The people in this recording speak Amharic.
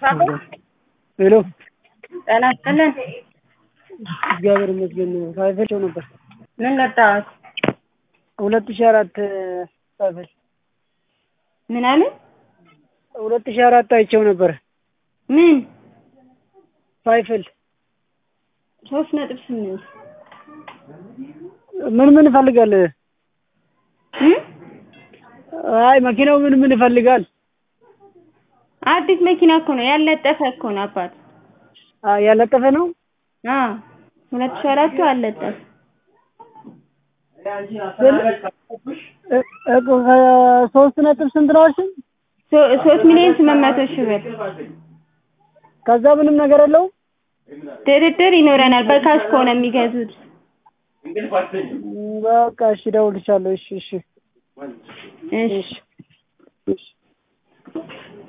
ሄሎ ጤና ይስጥልን። እግዚአብሔር ይመስገን። ሳይፈቸው ነበር ምን ለጣሁት? ሁለት ሺህ አራት ሳይፈል ምን አለ? ሁለት ሺህ አራት አይቼው ነበር ምን ሳይፈል ሶስት ነጥብ ስምንት ምን ምን ይፈልጋል? እ? አይ መኪናው ምን ምን ይፈልጋል? አዲስ መኪና እኮ ነው ያለጠፈ እኮ ነው አባት። አይ ያለጠፈ ነው። አዎ ሁለት ሺህ አራቱ አለጠፈ። እኮ ሶስት ነጥብ ስንት ነው አልሽኝ? ሶ- ሶስት ሚሊዮን ስምንት መቶ ሺህ ብር ከዛ ምንም ነገር የለውም። ድርድር ይኖረናል። በካሽ ከሆነ የሚገዙት በቃ እሺ፣ እደውልልሻለሁ። እሺ፣ እሺ፣ እሺ እሺ፣ እሺ